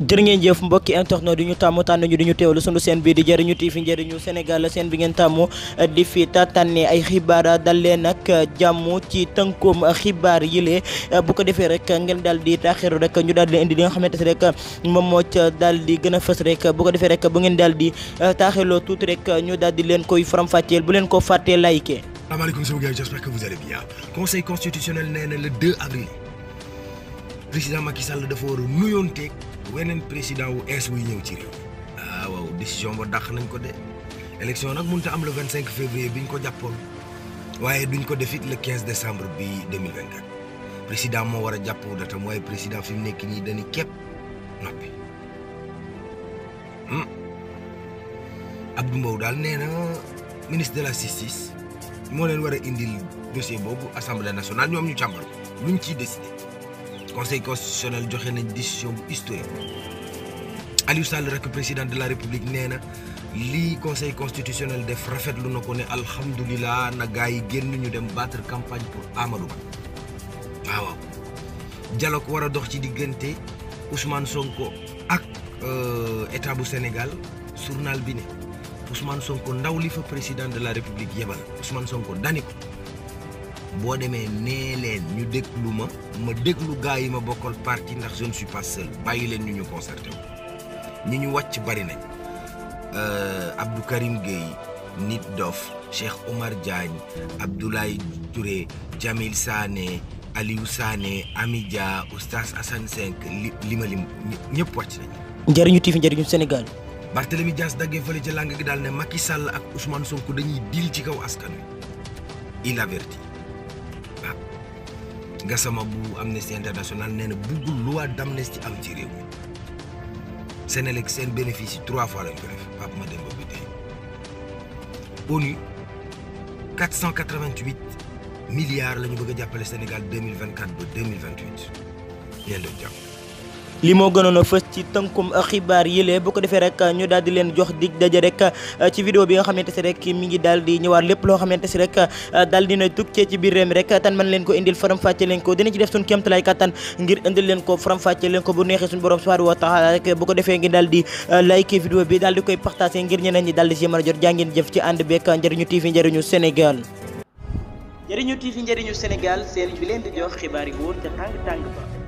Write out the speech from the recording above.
jërë ngeen jëf mbokki internet di ñu tàmmu tànn ñu di ñu teewlu sunu seen bii di jëriñu TV njëriñu Sénégal seen bi ngeen tàmmu di fi tànne ay xibaar dal leen nag jàmm ci tënkum xibaar yile bu ko defee rek ngeen daal di taaxiru rek ñu daal di indi li nga xamante ne rek moom moo ca daal di gën a fës rek bu ko defee rek bu ngeen daal di taaxirloo tuuti rek ñu daal di leen koy faram-fàcceel bu leen ko fàttee like. asalaamaaleykum sama gars j'espère que vous allez bien conseil constitutionnel nee na le 2 avril président Macky Sall dafa war a nuyoonteeg weneen président wu ees wuy ñëw ci réew ah waaw décision ba dàq nañ ko de élection nag mënut a am le 25 février bi ñu ko jàppoon waaye duñ ko def it le 15 décembre bi 2024 président moo war a jàpp datam waaye président fi mu nekk nii dañuy képp noppi Abdou Mbow daal nee na ministre de la justice moo leen war a indil dossier boobu assemblée nationale ñoom ñu càmbar luñ ciy décidé. conseil constitutionnel joxe nañ décision bu historique Aliou Sall rek président de la république nee na lii conseil constitutionnel def rafetlu na ko ne alhamdulilah na gaa yi génn ñu dem battre campagne pour Amadou Ba waaw dialogue war a dox ci diggante Ousmane Sonko ak état bu Sénégal journal bi ne Ousmane Sonko ndaw li fa président de la république yebal Ousmane Sonko dani ko boo demee nee leen ñu déglu ma ma déglu gaa yi ma bokkal parti ndax je ne suis pas seul bàyyi leen ñu ñu concerté wu ñi ñu wàcc bari nañ Abdou Karim Gueye Nit Dof Cheikh Omar Diagne Abdoulaye Touré Jamil Sané Aliou Sané Amidia Oustaz Assane Senk li li ma lim ñëpp wàcc nañ njëriñu TV njëriñu Sénégal. Barthélemy Dias daggee fële ca làng gi daal ne Macky Sall ak Ousmane Sonko dañuy dil ci kaw askan wi il avertit Gassama bu Amnesty International nee na buggul loi d'amnistie am ci réew mi Sénélec seen bénéfice yi trois fois lañ ko def Pape Mademba bi tey ONU 488 milliards la ñu bëgg a jàppale Sénégal 2024 ba 2028 ñeen doon jàpp li moo gënoon a fës ci tënkum xibaar yile bu ko defee rek ñu daal di leen jox dig daje rek ci vidéo bi nga xamante si rek mi ngi daal di ñëwaat lépp loo xamante si rek daal dina tukkee ci biir réew mi rek tan man leen ko indil faram fàcce leen ko dina ci def suñu kéemtalaay kattan ngir indil leen ko faram fàcce leen ko bu neexee suñu borom subhanahu wa taala rek bu ko defee ngi daal di like vidéo bi daal di koy partagé ngir ñeneen ñi daal di si mën a jot jàngeen jëf ci ànd beek njëriñu TV njëriñu Sénégal njëriñu TV njëriñu Sénégal seen bi leen di jox xibaar yi wóor ca tàng tàng ba